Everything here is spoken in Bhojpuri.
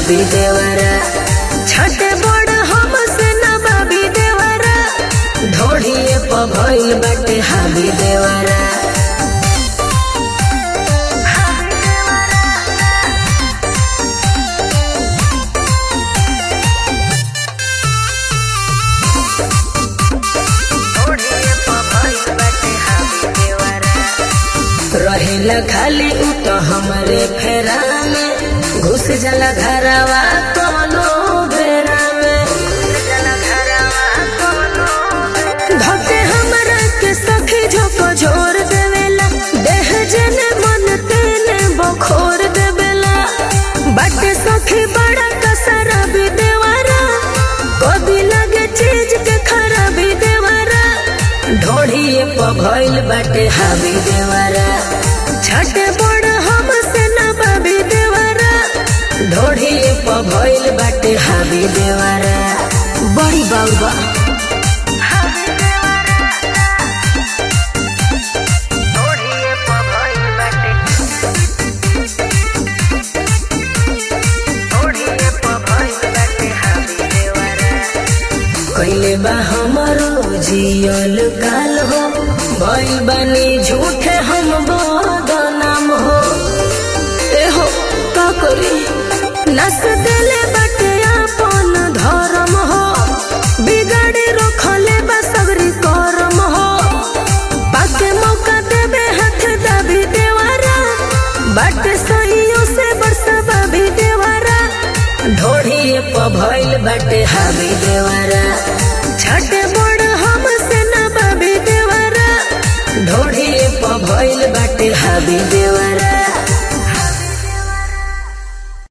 हाबी देवरा छठे बड़ हमसे न बाबी देवरा ढोढ़िए प भइल बाटे हाबी देवरा रहेला खाली उ तो हमरे फेरा में घुस जाला घरवा कोनो बेरा में धके हमरा के सखी झोको झोर देवेला देह जने मन तेने बखोर देवेला बाटे सखी बड़ा कसरा भी देवारा कभी लगे चीज के खराबी देवारा ढोढ़िए प भइल बाटे हावी देवारा छठे बड़ हमसे न बाबी देवारा ढोढ़िए प भइल बाटे हावी देवारा बड़ी बाबा कैले बा हमारो जियल काल हो भइल बानी झूठे हम बदनाम हो ए हो का करी नस देले बाटे अपन धर्म हो बिगाड़ी रखले बा सगरी करम हो बाके मौका देबे हाथ दबी देवारा बाटे सहियों से बरसबा भी देवारा ढोढ़िए प भइल बाटे हावी देवारा